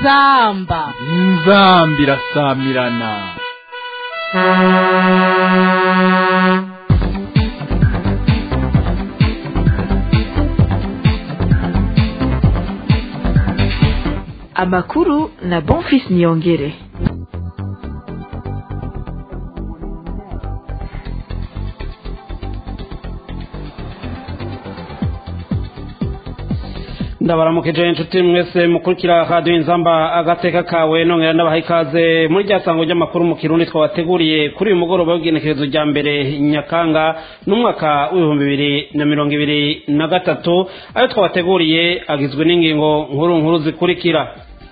inzamba inzamba irasamirana amakuru na bonfis niyongere ndabaramukije inshuti mwese mukurikira radiyo inzamba agateka kawe nongera ndabaha ikaze muri rya sango ry'amakuru mu kirundi twabateguriye kuri uyu mugoroba w'igenekerezo rya mbere nyakanga n'umwaka w'ibihumbi bibiri na mirongo ibiri na gatatu ayo twabateguriye agizwe n'ingingo nkuru nkuru zikurikira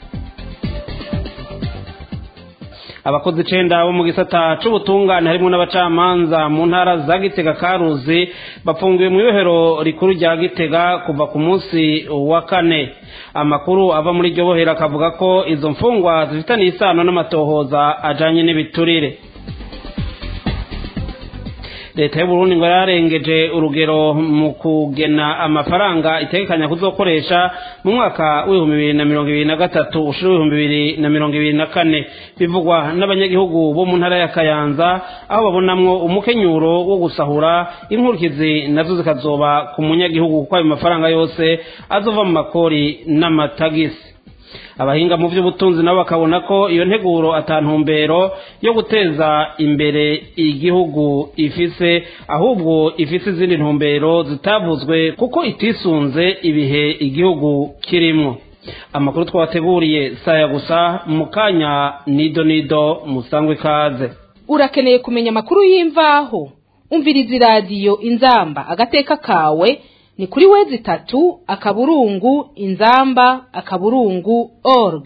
abakozi icenda bo mu gisata c'ubutungane harimwo n'abacamanza mu ntara za gitega karuzi bafungiwe mu ibohero rikuru rya gitega kuva ku munsi wa kane amakuru ava muri iryo bohero akavuga ko izo mfungwa zifitaniye isano n'amatohoza ajanye n'ibiturire leta y'uburundi ngo yararengeje urugero mu kugena amafaranga itegekanya kuzokoresha mu mwaka w'ibihumbi bibiri na mirongo ibiri na gatatu ushira w'ibihumbi bibiri na mirongo ibiri na kane bivugwa n'abanyagihugu bo mu ntara ya kayanza aho babonamwo umukenyuro wo gusahura inkurikizi nazo zikazoba ku munyagihugu kuko ayo mafaranga yose azova mu makori n'amatagisi abahinga mu by'ubutunzi nabo bakabona ko iyo nteguro atantumbero yo guteza imbere igihugu ifise ahubwo ifise izindi ntumbero zitavuzwe kuko itisunze ibihe igihugu kirimwo amakuru twabateguriye saya gusa mu kanya nido nido musangwe ikaze urakeneye kumenya amakuru y'imvaho umviriza iradiyo inzamba agateka kawe ni kuri wezi itatu akaburungu inzamba akaburungu org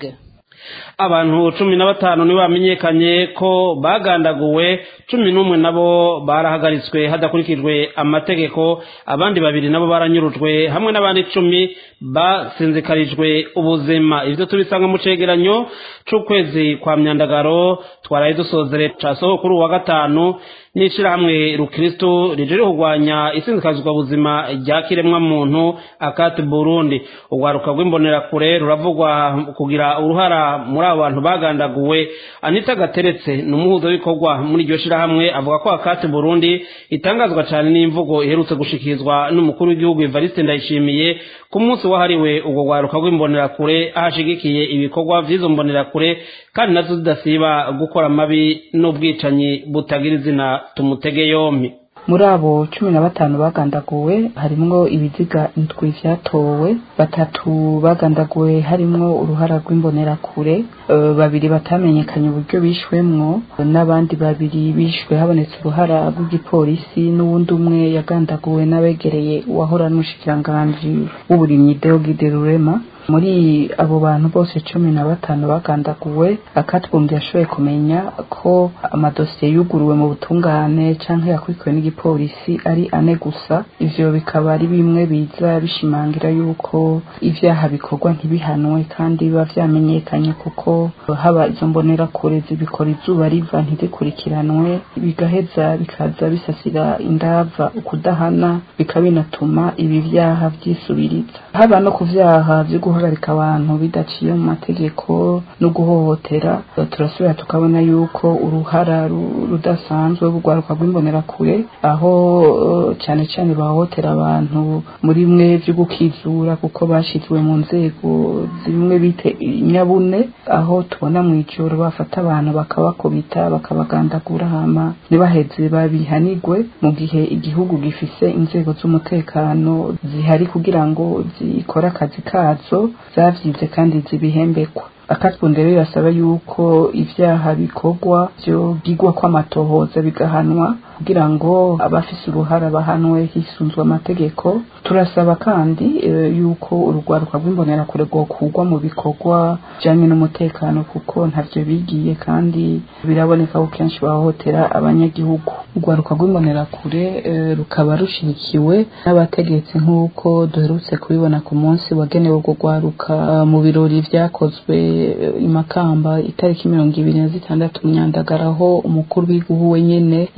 abantu cumi na batanu nibo bamenyekanye ko bagandaguwe cumi n'umwe nabo barahagaritswe hadakurikijwe amategeko abandi babiri nabo baranyurujwe hamwe n'abandi icumi basinzikarijwe ubuzima ibyo tubisanga mu cegeranyo c'ukwezi kwa myandagaro twaraye dusozere casoho kuri uwa gatanu n'ishirahamwe rukristo rije kurwanya isinzikazwa buzima rya kiremwa muntu akati burundi urwaruka rw'imbonerakure ruravugwa kugira uruhara muri abo bantu bagandaguwe anita gateretse ni umuhuzo w'ibikorwa muri iryo shirahamwe avuga ko akati burundi itangazwa cyane n'imvugo iherutse gushikirizwa n'umukuru w'igihugu evariste ndayishimiye ku munsi wahariwe urwo rwaruka rw'imbonerakure ahashigikiye ibikorwa vy'izo mbonerakure kandi nazo zidasiba gukora amabi n'ubwicanyi butagira izina tumutege yompi muri abo cumi na batanu bagandaguwe harimwo ibiziga indwi vyatowe batatu bagandaguwe harimwo uruhara rw'imbonerakure uh, babiri batamenyekanye uburyo bishwemwo n'abandi babiri bishwe habonetse uruhara rw'igipolisi n'uwundi umwe yagandaguwe n'abegereye uwahora n'umushikiranganji w'uburimyi Deogide Rurema muri abo bantu bose cumi na batanu bagandaguwe akatwumva yashoboye kumenya ko amadosiye yuguruwe mu butungane canke yakurikiwe n'igipolisi ari ane gusa ivyo bikaba ari bimwe biza bishimangira yuko ivyaha bikorwa ntibihanwe kandi biba vyamenyekanye kuko haba izo mbonera kure zibikora izuba riva ntizikurikiranwe bigaheza bikaza bisasira indava ukudahana bikabinatuma ibi vyaha vyisubiriza haba no ku vyaha vyo guhagarika abantu bidaciye mu mategeko no guhohotera turasubira tukabona yuko uruhara rudasanzwe rw'urwaruka rw'imbonerakure aho cyane cyane bahohotera abantu muri bimwe byo gukizura kuko bashyizwe mu nzego zimwe bite nyabune aho tubona mu ijoro bafata abantu bakabakubita bakabagandagura hama ntibaheze babihanigwe mu gihe igihugu gifise inzego z'umutekano zihari kugira ngo zikore akazi kazo zavyize kandi zibihembekwa akatwunde rero birasaba yuko ivyaha bikorwa vyogigwa kw'amatohoza bigahanwa kugira ngo abafise uruhara bahanwe hisunzwe amategeko turasaba kandi e, yuko urugwaruka rw'imbonerakure rwokurwa mu bikorwa bijanye n'umutekano kuko ntavyo bigiye kandi biraboneka ko kenshi bahohotera abanyagihugu urwaruka rw'imbonerakure e, rukaba rushigikiwe n'abategetsi nk'uko duherutse kubibona ku munsi wagenewe urwo rwaruka mu birori vyakozwe imakamba itariki mirongo ibiri na zitandatu myandagara aho umukuru w'igihugu wenyene evariste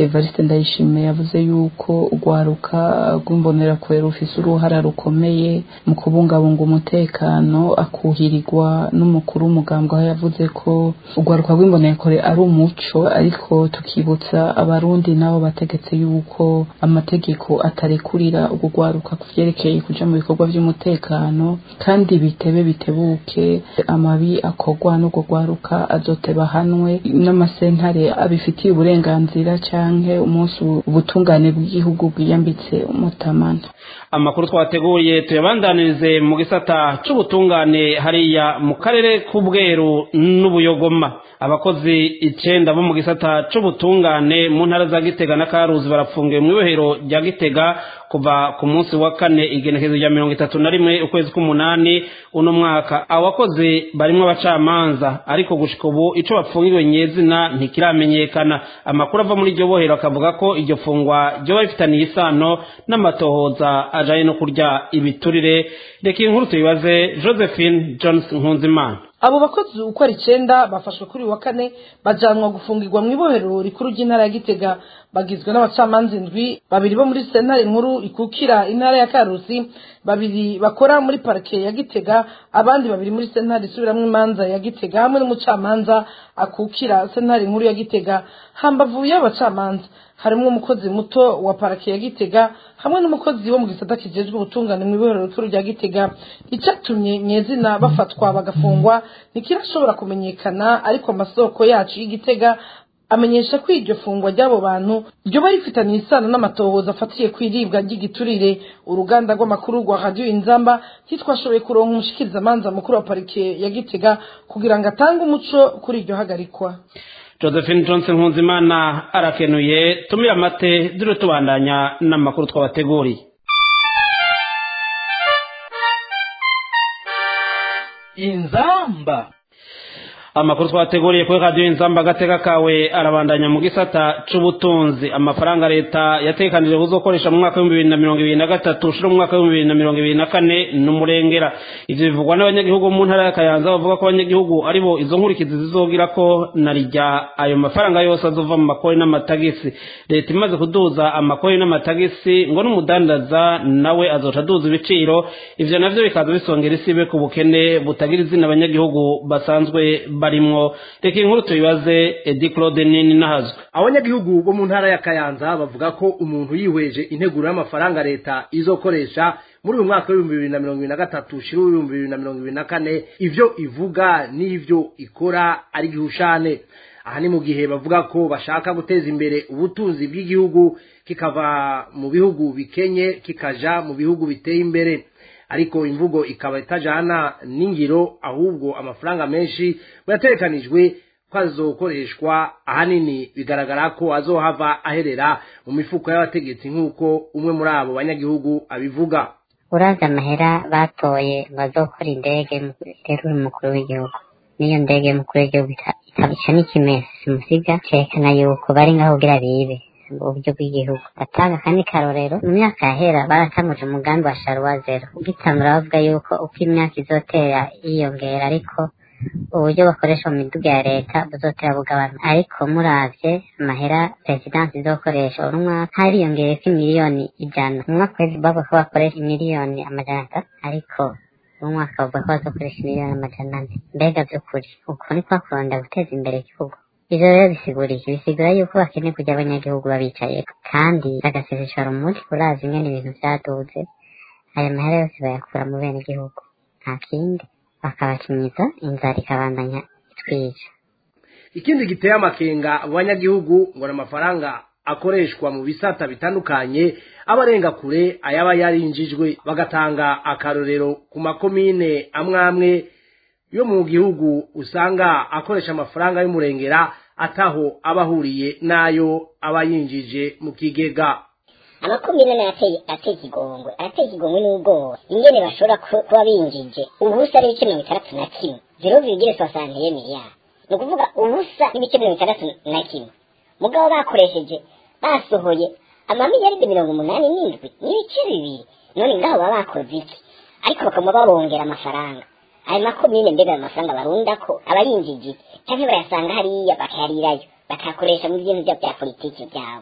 ndayishimiye yavuze yuko urwaruka rw'imbonerakure rufise uruhara rukomeye mu kubungabunga umutekano akuhirirwa n'umukuru w'umugambwe aho yavuze ko urwaruka rw'imbonerakure ari umuco ariko tukibutsa abarundi nabo bategetse yuko amategeko atarekurira urwo rwaruka ku vyerekeye kuja mu bikorwa vy'umutekano kandi bitebe bitebuke amabi akorwa n'urwo rwaruka azoteba hanwe n'amasentare abifitiye uburenganzira canke umunsi ubutungane bw'igihugu bwiyambitse umutamana amakuru twateguye tuyabandanirize mu gisata c'ubutungane hariya mu karere k'ubweru n'ubuyogoma abakozi icenda bo mu gisata c'ubutungane mu ntara za gitega na karuzi barapfungiwe mu ibohero rya gitega kuva ku munsi wa kane igenekezo rya mirongo itatu na rimwe ukwezi k'umunani uno mwaka abo bakozi barimwo abacamanza ariko gushika ubu ico bapfungiwe nyezina ntikiramenyekana amakuru ava muri iryo bohero akavuga ko iryo fungwa ryoba rifitaniye isano n'amatohoza ajanye no kurya ibiturire reka iyi nkuru tuyibaze josephine jones nkunzimana abo bakozi uko ari icenda bafashwe kuri uyu wa kane bajanwa gufungirwa mu ibohero rikuru ry'intara ya gitega bagizwe n'abacamanza indwi babiri bo muri sentare nkuru ikukira intara ya karusi babiri bakora muri parike ya gitega abandi babiri muri sentare isubiramwo imanza ya gitega hamwe n'umucamanza akukira sentare nkuru ya gitega hambavu y'abacamanza harimwo umukozi muto wa parake ya gitega hamwe n'umukozi wo mu gisata kijejwe ubutungane mu ibohero rikuru rya gitega icatumye nyezina bafatwa bagafungwa ntikirashobora kumenyekana ariko amasoko yacu y'igitega amenyesha ko iryo fungwa ry'abo bantu ryoba rifitaniye isano n'amatohoza afatiye ku iribwa ry'igiturire uruganda rw'amakuru rwa radiyo inzamba ntitwashoboye kuronka umushikirizamanza mukuru wa parike ya gitega kugira ngo atange umuco kuri iryo hagarikwa josephine johnson nkunzimana arakenuye tumira amate dore tubandanya n'amakuru twabateguriye inzamba amakuru twateguriye kuri radiyo inzamba agateka kawe arabandanya mu gisata c'ubutunzi amafaranga leta yatekanije buzokoresha mu mwaka w'ibihumbi bibiri na mirongo ibiri na gatatu ushira mu mwaka w'ibihumbi bibiri na mirongo ibiri na kane n'umurengera ivyo bivugwa n'abanyagihugu mu ntara ya kayanza bavuga ko abanyagihugu aribo izo nkurikizi zizogira ko na rijya ayo mafaranga yose azova mu makori n'amatagisi leta imaze kuduza amakori n'amatagisi ngo n'umudandaza nawe azoca aduza ibiciro ivyo navyo bikaza bisongera isibe ku bukene butagira izina abanyagihugu basanzwe barimwo reka inkuru tuyibaze edi claude nini nahazwe abanyagihugu bo mu ntara ya kayanza bavuga ko umuntu yihweje integuro y'amafaranga leta izokoresha muri uyu mwaka w'ibihumbi bibiri na mirongo ibiri na gatatu ushira w'ibihumbi bibiri na mirongo ibiri na kane ivyo ivuga n'ivyo ikora ari gihushane aha ni mu gihe bavuga ko bashaka guteza imbere ubutunzi bw'igihugu kikava mu bihugu bikenye kikaja mu bihugu biteye imbere ariko imvugo ikaba itajana n'ingiro ahubwo amafaranga menshi yatekanijwe ko azokoreshwa ahanini bigaragara ko azohava aherera mu mifuko y'abategetsi nk'uko umwe muri abo banyagihugu abivuga uraza amahera batoye bazokora indege rero uri umukuru w'igihugu n'iyo ndege y'umukuru w'igihugu itabica n'ikimesi simusiga cerekana yuko bari ngaho kugira bibe uburyo bw'igihugu batanga kandi karorero mu myaka yahera baratanguje umugambi wa sharuwa zero ugitangura bavuga yuko uko imyaka izotera yiyongera ariko uburyo bakoresha mu miduga ya leta buzotera bugabanuka ariko muravye amahera perezidansi izokoresha uno mwaka hariyongereko imiliyoni ijana mu mwaka wezi bavuga ko bakoresha imiliyoni amajana atatu ariko uno mwaka bavuga ko bazokoresha imiliyoni amajana ane mbega vy'ukuri uko ni kwa kurondera guteza imbere igihugu ivyo rero bisigura iki bisigura yuko bakeneye kugira abanyagihugu babicaye kandi bagaseseshora umuti urazi ingene ibintu vyaduze aya mahera yose bayakura mu bene gihugu nta kindi bakabakinyiza inzara ikabandanya itwica ikindi giteye amakenga abo banyagihugu ngo ni amafaranga akoreshwa mu bisata bitandukanye aba arenga kure ayaba yarinjijwe bagatanga akarorero ku makomine amwe amwe yo mu gihugu usanga akoresha amafaranga y'umurengera ataho aba ahuriye n'ayo aba yinjije mu kigega amakomine nayo ateye ateye ikigongwe arateye ikigongwe n'ubwoba ingene bashobora kuba binjije ubusa n'ibice mirongo itandatu na kimwe zero virgule soixante miliyari ni ukuvuga ubusa n'ibice mirongo itandatu na kimwe mugabo bakoresheje basohoye amamiliyaride mirongo umunani n'indwi n'ibice bibiri none ngaho baba bakoze iki ariko bakaba babongera amafaranga ayo makomine mbega ayo mafaranga barunda ko aba yinjije cyangwa bayasanga hariya bakayarirayo bakayakoresha mu bintu byabo bya politiki byabo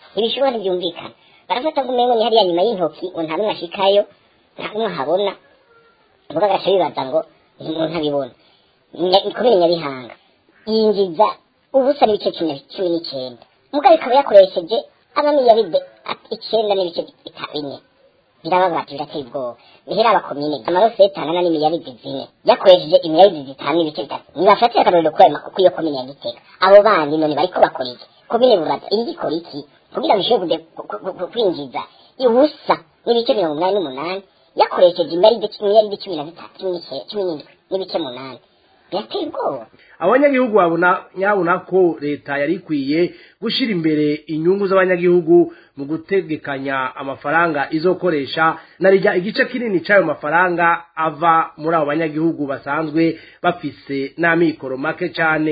ntibishoboka ntibyumvikana barafata ngo umengo ni hariya nyuma y'intoki ngo nta n'umwe ashikayo nta n'umwe ahabona ubwo agaca bibaza ngo umuntu abibona kubera nyabihanga yinjiza ubusa n'ibice cumi cumi n'icyenda mugabo ikaba yakoresheje amamiliyaride icyenda n'ibice bine birababaje birateye ubwoba bihera abakomine amarosete angana n'imiliyaride zine yakoresheje imiliyaride zitanu n'ibice bitatu nibafatire akarorero ko iyo komine ya gitega abo bandi none bariko bakora iki komine buraza iri ikora iki kugira ngo ishobore kwinjiza ubusa n'ibice mirongo umunani n'umunani yakoresheje imiliyaride cumi na zitatu cumi n'indwi n'ibice munani birateye ubwoba abanyagihugu babona nyabona ko leta yari ikwiye gushyira imbere inyungu z'abanyagihugu mu gutegekanya amafaranga izokoresha na rijya igice kinini cy'ayo mafaranga ava muri abo banyagihugu basanzwe bafise n'amikoro make cyane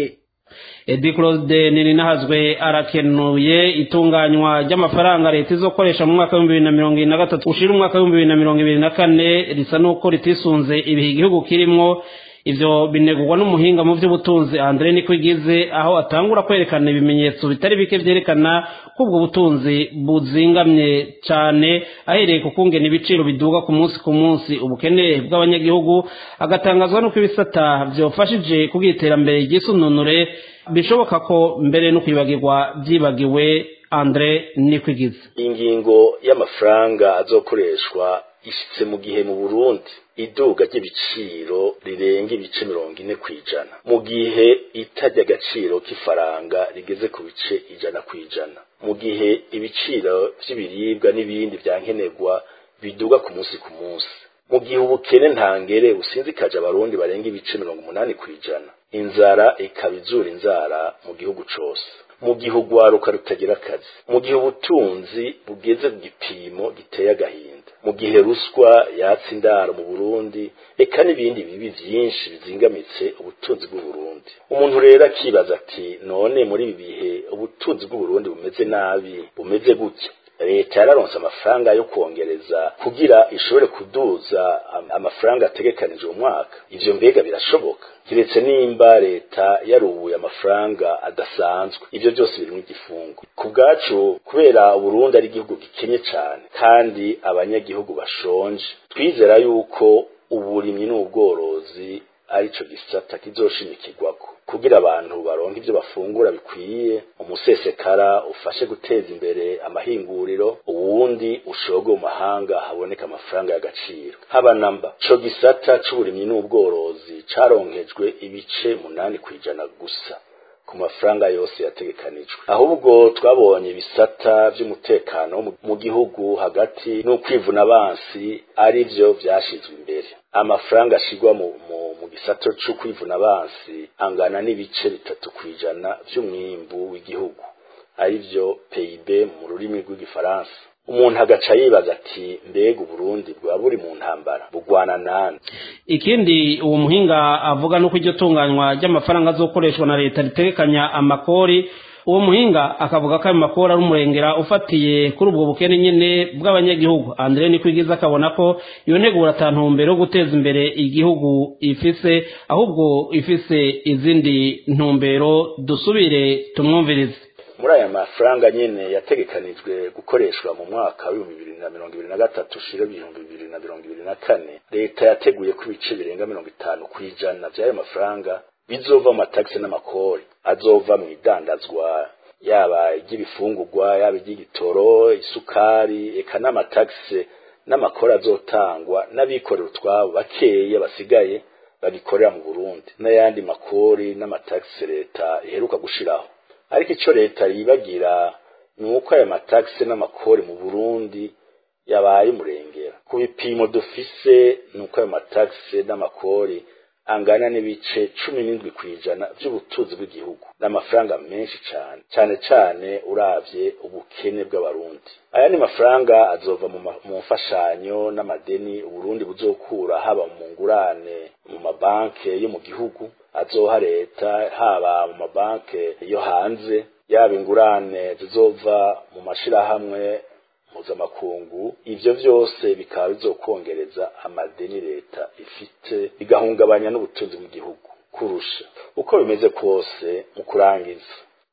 edi claude nirinahazwe arakenuye itunganywa ry'amafaranga leta izokoresha mu mwaka w'ibihumbi bibiri na mirongo ibiri na gatatu ushira umwaka w'ibihumbi bibiri na mirongo ibiri na kane risa n'uko ritisunze ibihe igihugu kirimwo ivyo binegurwa n'umuhinga mu vy'ubutunzi Andre Nikwigize aho atangura kwerekana ibimenyetso bitari bike vyerekana ko ubwo butunzi buzingamye cane ahereye ku kungena ibiciro biduga ku munsi ku munsi ubukene bw'abanyagihugu agatangazwa n'uko ibisata vyofashije kugira iterambere ry'isununure bishoboka ko mbere no kwibagirwa vyibagiwe Andre Nikwigize ingingo y'amafaranga azokoreshwa ishitse mu gihe mu Burundi iduga ry'ibiciro rirenga ibice mirongo ine ku ijana mu gihe itajya agaciro k'ifaranga rigeze ku bice ijana ku ijana mu gihe ibiciro vy'ibiribwa n'ibindi vyankenerwa biduga ku munsi ku munsi mu gihe ubukene ntangere businzikaje abarundi barenga ibice mirongo umunani ku ijana inzara ikaba izura inzara mu gihugu cose mu gihe urwaruka rutagira akazi mu gihe ubutunzi bugeze ku gipimo giteye agahinda mu gihe ruswa yatsa indaro mu burundi eka n'ibindi bibi vyinshi bizingamitse ubutunzi bw'uburundi umuntu rero akibaza ati none muri ibi bihe ubutunzi bw'uburundi bumeze nabi bumeze gutya leta yararonse amafaranga yo kongereza kugira ishobore kuduza amafaranga ategekanije umwaka ivyo mbega birashoboka kiretse nimba leta yarubuye amafaranga adasanzwe ivyo byose birimwo igifungo ku bwacu kubera uburundi ari igihugu gikenye cane kandi abanyagihugu bashonje twizera yuko uburimyi n'ubworozi arico gisata kizoshimikirwako kugira abantu baronke ivyo bafungura bikwiye umusesekara ufashe guteza imbere amahinguriro uwundi ushoge mu mahanga haboneka amafaranga y'agaciro haba namba co gisata c'uburimyi n'ubworozi caronkejwe ibice munani kwijana gusa ku mafaranga yose yategekanijwe ahubwo twabonye ibisata vy'umutekano mu gihugu hagati n'ukwivuna abansi ari vyo vyashizwe imbere amafaranga ashigwa mu, mu, mu gisata co kwivuna abansi angana n'ibice bitatu kwijana vy'umwimbu w'igihugu ari vyo PIB mu rurimi rw'igifaransa umuntu agaca yibaza ati mbega uburundi bwa buri mu ntambara bugwana nani ikindi uwo muhinga avuga nuko iryo tunganywa ry'amafaranga azokoreshwa na leta ritegekanya amakori uwo muhinga akavuga ko ayo makori ari umurengera ufatiye kuri ubwo bukene nyene bw'abanyagihugu andre nikwigiza akabona ko iyo ntegura atantumbero yo guteza imbere igihugu ifise ahubwo ifise izindi ntumbero dusubire tumwumvirize muri aya mafaranga nyene yategekanijwe gukoreshwa mu mwaka w'ibihumbi bibiri na mirongo ibiri na gatatu ushira ibihumbi bibiri na mirongo ibiri na kane leta yateguye ko ibice birenga mirongo itanu ku ijana vy'ayo mafaranga bizova mu matagisi n'amakori azova mu idandazwa yaba iry'ibifungurwa yaba iry'igitoro isukari eka n'amatagisi n'amakori azotangwa n'abikorera utwabo bakeya basigaye babikorera mu burundi n'ayandi makori n'amatagisi leta iheruka gushiraho ariko ico leta yibagira ni uko aya matagisi n'amakori mu burundi yabaye umurengera ku bipimo dufise ni uko ayo matagisi n'amakori angana n'ibice cumi n'indwi kw'ijana vy'ubutunzi bw'igihugu n'amafaranga menshi cane cane cane uravye ubukene bw'abarundi aya ni mafaranga azova mu mfashanyo n'amadeni uburundi buzokura haba mu ngurane mu mabanke yo mu gihugu azoha leta haba mu mabanke yo hanze yaba ingurane zizova mu mashirahamwe mpuzamakungu ivyo vyose bikaba bizokongereza amadeni leta ifite bigahungabanya n'ubutunzi mu gihugu kurusha uko bimeze kose mu kurangiza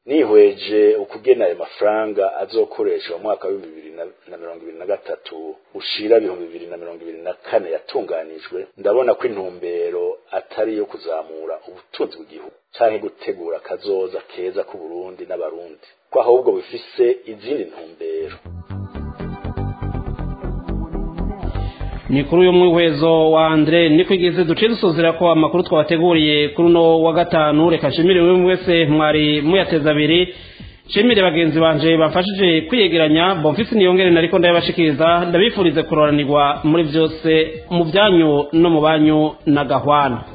nihweje ukugena ayo mafaranga azokoreshwa mu mwaka w'ibihumbi bibiri na mirongo ibiri na gatatu ushira ibihumbi bibiri na mirongo ibiri na kane yatunganijwe ndabona ko intumbero atari iyo kuzamura ubutunzi bw'igihugu canke gutegura akazoza keza k'uburundi n'abarundi ko ahubwo bifise izindi ntumbero ni kuri uyu mwihwezo wa Andre ni kwigeze duce dusozera ko amakuru twabateguriye kuri uno wa gatanu reka nshimire buri wese mwari muyateza abiri nshimire bagenzi banje bamfashije kwiyegeranya bomfisi niyongere nariko ndayabashikiriza ndabifurize kuroranirwa muri byose mu byanyu no mu banyu na gahwana